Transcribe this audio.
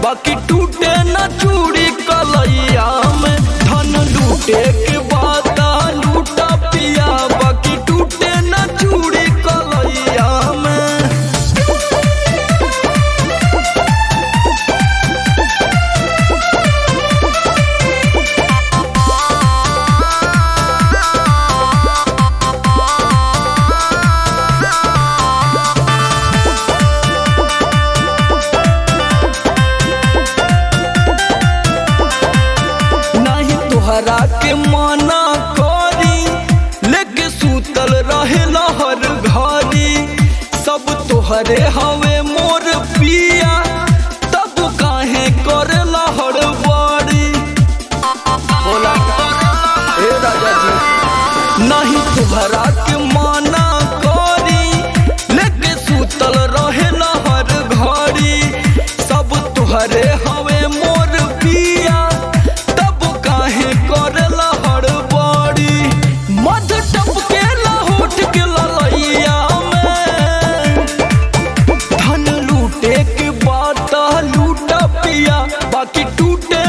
बाकी टूटे न चूड़ी कलैया में धन लूटे के बाद लूटा पिया बाकी टूटे न चूड़ी कलैया में नाही तोहरा के मना करी लेके सूतल रहे हर घरी सब तोहरे हवे मोर पिया तब काहे करे हर बड़ी बोला ए राजा जी नहीं तोहरा के मना करी लेके सूतल रहे हर घड़ी सब तोहरे हवे मोर पिया तब काहे करेला हड़बड़ी मध टपके होठ के ललैया में धन लूटे के बात लूटा पिया बाकी टूटे